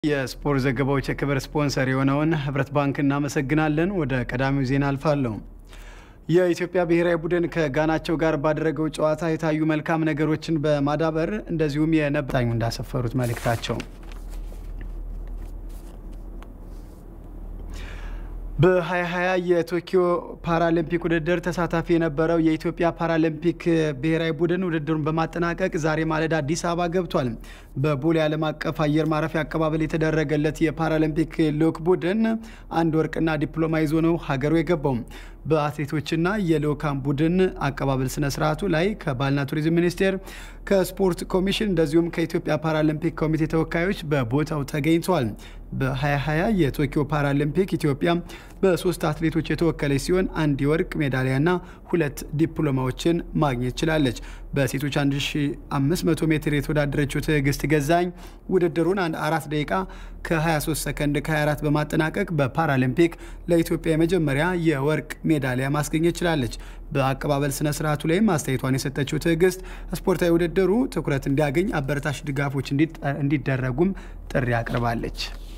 የስፖርት ዘገባዎች የክብር ስፖንሰር የሆነውን ህብረት ባንክ እናመሰግናለን። ወደ ቀዳሚው ዜና አልፋለሁ። የኢትዮጵያ ብሔራዊ ቡድን ከጋናቸው ጋር ባደረገው ጨዋታ የታዩ መልካም ነገሮችን በማዳበር እንደዚሁም የነብታኙ እንዳሰፈሩት መልእክታቸው በ2020 የቶኪዮ ፓራሊምፒክ ውድድር ተሳታፊ የነበረው የኢትዮጵያ ፓራሊምፒክ ብሔራዊ ቡድን ውድድሩን በማጠናቀቅ ዛሬ ማለዳ አዲስ አበባ ገብቷል። በቦሌ ዓለም አቀፍ አየር ማረፊያ አቀባበል የተደረገለት የፓራሊምፒክ ልዑክ ቡድን አንድ ወርቅና ዲፕሎማ ይዞ ነው ሀገሩ የገባው። በአትሌቶችና የልዑካን ቡድን አቀባበል ስነ ስርዓቱ ላይ ከባህልና ቱሪዝም ሚኒስቴር፣ ከስፖርት ኮሚሽን እንደዚሁም ከኢትዮጵያ ፓራሊምፒክ ኮሚቴ ተወካዮች በቦታው ተገኝተዋል። በ2020 የቶኪዮ ፓራሊምፒክ ኢትዮጵያ በሶስት አትሌቶች የተወከለች ሲሆን አንድ የወርቅ ሜዳሊያና ሁለት ዲፕሎማዎችን ማግኘት ችላለች። በሴቶች 1500 ሜትር የተወዳደረችው ትዕግስት ገዛኝ ውድድሩን አንድ አራት ደቂቃ ከ23 ሰከንድ ከ24 በማጠናቀቅ በፓራሊምፒክ ለኢትዮጵያ የመጀመሪያ የወርቅ ሜዳሊያ ማስገኘት ችላለች። በአቀባበል ስነ ስርዓቱ ላይም አስተያየቷን የሰጠችው ትዕግስት ስፖርታዊ ውድድሩ ትኩረት እንዲያገኝ አበረታች ድጋፎች እንዲደረጉም ጥሪ አቅርባለች።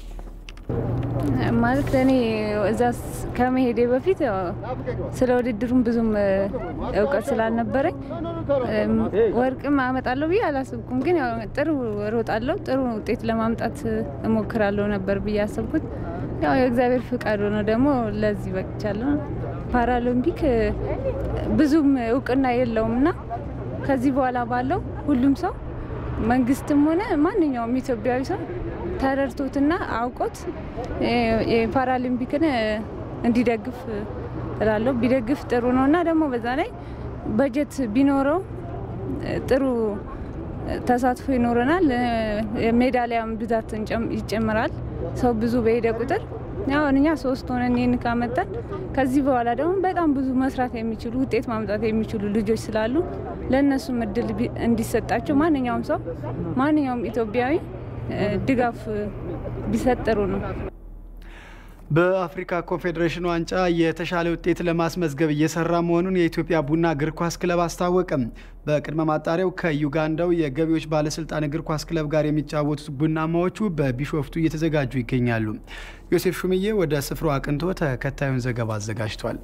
ማለት እኔ እዛ ከመሄዴ በፊት ስለ ውድድሩም ብዙም እውቀት ስላልነበረኝ ወርቅም አመጣለሁ ብዬ አላስብኩም። ግን ያው ጥሩ እሮጣለሁ፣ ጥሩ ውጤት ለማምጣት እሞክራለሁ ነበር ብዬ ያሰብኩት። ያው የእግዚአብሔር ፍቃድ ሆኖ ደግሞ ለዚህ በቅቻለሁ። ፓራሊምፒክ ብዙም እውቅና የለውም እና ከዚህ በኋላ ባለው ሁሉም ሰው መንግስትም ሆነ ማንኛውም ኢትዮጵያዊ ሰው ተረድቶትና አውቆት የፓራሊምፒክን እንዲደግፍ እላለሁ። ቢደግፍ ጥሩ ነው እና ደግሞ በዛ ላይ በጀት ቢኖረው ጥሩ ተሳትፎ ይኖረናል። ሜዳሊያም ብዛት ይጨምራል። ሰው ብዙ በሄደ ቁጥር አሁን እኛ ሶስት ሆነን ይህን ካመጣን ከዚህ በኋላ ደግሞ በጣም ብዙ መስራት የሚችሉ ውጤት ማምጣት የሚችሉ ልጆች ስላሉ ለእነሱም እድል እንዲሰጣቸው ማንኛውም ሰው ማንኛውም ኢትዮጵያዊ ድጋፍ ቢሰጥ ጥሩ ነው። በአፍሪካ ኮንፌዴሬሽን ዋንጫ የተሻለ ውጤት ለማስመዝገብ እየሰራ መሆኑን የኢትዮጵያ ቡና እግር ኳስ ክለብ አስታወቀም። በቅድመ ማጣሪያው ከዩጋንዳው የገቢዎች ባለስልጣን እግር ኳስ ክለብ ጋር የሚጫወቱት ቡናማዎቹ በቢሾፍቱ እየተዘጋጁ ይገኛሉ። ዮሴፍ ሹምዬ ወደ ስፍራው አቅንቶ ተከታዩን ዘገባ አዘጋጅቷል።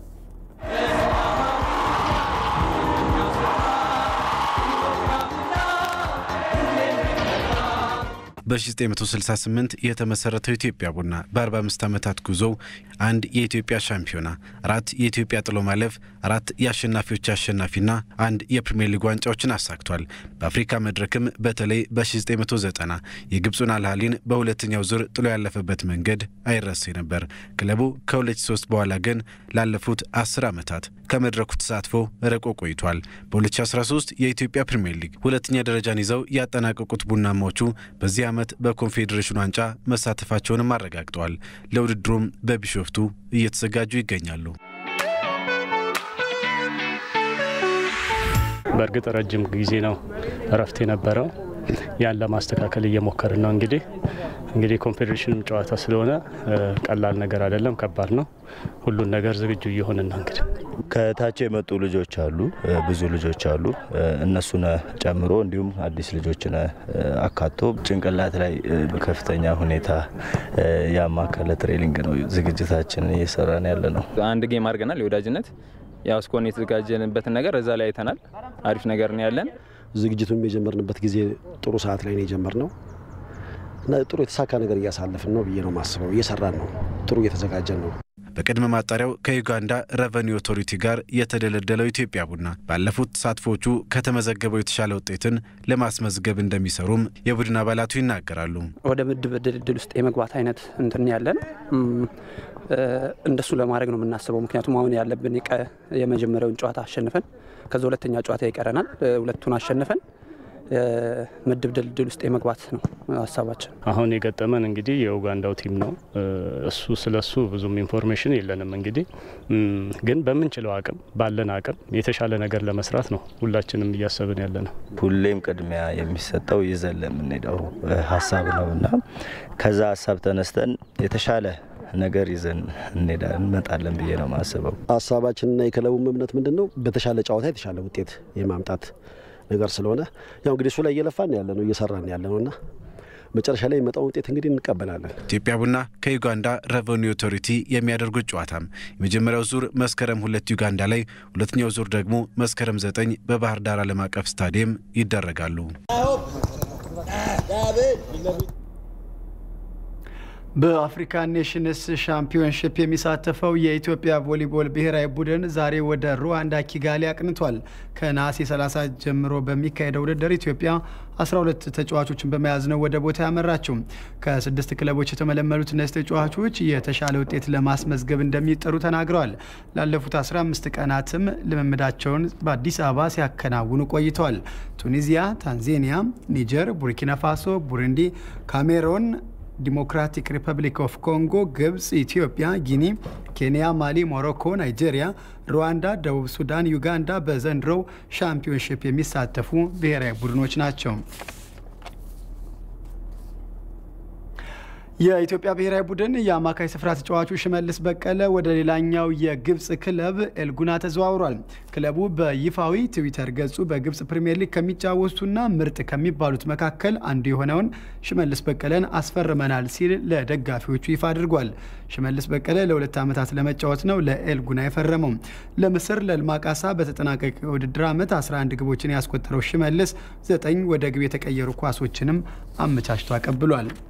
በ1968 የተመሰረተው ኢትዮጵያ ቡና በ45 ዓመታት ጉዞው አንድ የኢትዮጵያ ሻምፒዮና፣ አራት የኢትዮጵያ ጥሎ ማለፍ፣ አራት የአሸናፊዎች አሸናፊና አንድ የፕሪምየር ሊግ ዋንጫዎችን አሳክቷል። በአፍሪካ መድረክም በተለይ በ1990 የግብፁን አልሃሊን በሁለተኛው ዙር ጥሎ ያለፈበት መንገድ አይረሴ ነበር። ክለቡ ከ2003 በኋላ ግን ላለፉት 10 ዓመታት ከመድረኩ ተሳትፎ ርቆ ቆይቷል። በ2013 የኢትዮጵያ ፕሪምየር ሊግ ሁለተኛ ደረጃን ይዘው ያጠናቀቁት ቡናማዎቹ በዚህ ዓመት በኮንፌዴሬሽን ዋንጫ መሳተፋቸውንም አረጋግጠዋል። ለውድድሩም በቢሾፍቱ እየተዘጋጁ ይገኛሉ። በእርግጥ ረጅም ጊዜ ነው እረፍት የነበረው። ያን ለማስተካከል እየሞከርን ነው። እንግዲህ እንግዲህ ኮንፌዴሬሽንም ጨዋታ ስለሆነ ቀላል ነገር አይደለም፣ ከባድ ነው። ሁሉን ነገር ዝግጁ እየሆንን ነው። እንግዲህ ከታች የመጡ ልጆች አሉ፣ ብዙ ልጆች አሉ። እነሱን ጨምሮ እንዲሁም አዲስ ልጆችን አካቶ ጭንቅላት ላይ በከፍተኛ ሁኔታ ያማከለ ትሬኒንግ ነው ዝግጅታችንን እየሰራን ያለ ነው። አንድ ጌም አድርገናል የወዳጅነት ያው እስኮን የተዘጋጀንበትን ነገር እዛ ላይ አይተናል። አሪፍ ነገር ነው ያለን። ዝግጅቱን የጀመርንበት ጊዜ ጥሩ ሰዓት ላይ ነው የጀመርነው እና ጥሩ የተሳካ ነገር እያሳለፍን ነው ብዬ ነው ማስበው። እየሰራን ነው፣ ጥሩ እየተዘጋጀን ነው። በቅድመ ማጣሪያው ከዩጋንዳ ረቨኒ ኦቶሪቲ ጋር የተደለደለው ኢትዮጵያ ቡና ባለፉት ተሳትፎቹ ከተመዘገበው የተሻለ ውጤትን ለማስመዝገብ እንደሚሰሩም የቡድን አባላቱ ይናገራሉ። ወደ ምድብ ድልድል ውስጥ የመግባት አይነት እንትን ያለን እንደሱ ለማድረግ ነው የምናስበው። ምክንያቱም አሁን ያለብን የመጀመሪያውን ጨዋታ አሸንፈን ከዛ ሁለተኛ ጨዋታ ይቀረናል። ሁለቱን አሸንፈን ምድብ ድልድል ውስጥ የመግባት ነው ሀሳባችን። አሁን የገጠመን እንግዲህ የኡጋንዳው ቲም ነው። እሱ ስለ እሱ ብዙም ኢንፎርሜሽን የለንም። እንግዲህ ግን በምንችለው አቅም ባለን አቅም የተሻለ ነገር ለመስራት ነው ሁላችንም እያሰብን ያለ ነው። ሁሌም ቅድሚያ የሚሰጠው ይዘን ለምንሄደው ሀሳብ ነው እና ከዛ ሀሳብ ተነስተን የተሻለ ነገር ይዘን እንሄዳለን እንመጣለን ብዬ ነው የማስበው። ሀሳባችንና የክለቡም እምነት ምንድን ነው? በተሻለ ጨዋታ የተሻለ ውጤት የማምጣት ነገር ስለሆነ ያው እንግዲህ እሱ ላይ እየለፋን ያለ ነው እየሰራን ያለ ነው እና መጨረሻ ላይ የሚመጣውን ውጤት እንግዲህ እንቀበላለን። ኢትዮጵያ ቡና ከዩጋንዳ ሬቨኒው ኦቶሪቲ የሚያደርጉት ጨዋታም የመጀመሪያው ዙር መስከረም ሁለት ዩጋንዳ ላይ፣ ሁለተኛው ዙር ደግሞ መስከረም ዘጠኝ በባህር ዳር ዓለም አቀፍ ስታዲየም ይደረጋሉ። በአፍሪካ ኔሽንስ ሻምፒዮንሺፕ የሚሳተፈው የኢትዮጵያ ቮሊቦል ብሔራዊ ቡድን ዛሬ ወደ ሩዋንዳ ኪጋሊ አቅንቷል። ከነሐሴ 30 ጀምሮ በሚካሄደው ውድድር ኢትዮጵያ 12 ተጫዋቾችን በመያዝ ነው ወደ ቦታ ያመራችው። ከስድስት ክለቦች የተመለመሉት እነዚህ ተጫዋቾች የተሻለ ውጤት ለማስመዝገብ እንደሚጠሩ ተናግረዋል። ላለፉት 15 ቀናትም ልምምዳቸውን በአዲስ አበባ ሲያከናውኑ ቆይተዋል። ቱኒዚያ፣ ታንዛኒያ፣ ኒጀር፣ ቡርኪና ፋሶ፣ ቡሩንዲ፣ ካሜሮን ዲሞክራቲክ ሪፐብሊክ ኦፍ ኮንጎ፣ ግብጽ፣ ኢትዮጵያ፣ ጊኒ፣ ኬንያ፣ ማሊ፣ ሞሮኮ፣ ናይጄሪያ፣ ሩዋንዳ፣ ደቡብ ሱዳን፣ ዩጋንዳ በዘንድሮው ሻምፒዮንሺፕ የሚሳተፉ ብሔራዊ ቡድኖች ናቸው። የኢትዮጵያ ብሔራዊ ቡድን የአማካይ ስፍራ ተጫዋቹ ሽመልስ በቀለ ወደ ሌላኛው የግብፅ ክለብ ኤልጉና ተዘዋውሯል። ክለቡ በይፋዊ ትዊተር ገጹ በግብፅ ፕሪምየር ሊግ ከሚጫወቱና ምርጥ ከሚባሉት መካከል አንዱ የሆነውን ሽመልስ በቀለን አስፈርመናል ሲል ለደጋፊዎቹ ይፋ አድርጓል። ሽመልስ በቀለ ለሁለት ዓመታት ለመጫወት ነው ለኤልጉና የፈረመው። ለምስር ለልማቃሳ በተጠናቀቀ የውድድር ዓመት 11 ግቦችን ያስቆጠረው ሽመልስ ዘጠኝ ወደ ግብ የተቀየሩ ኳሶችንም አመቻችቶ አቀብሏል።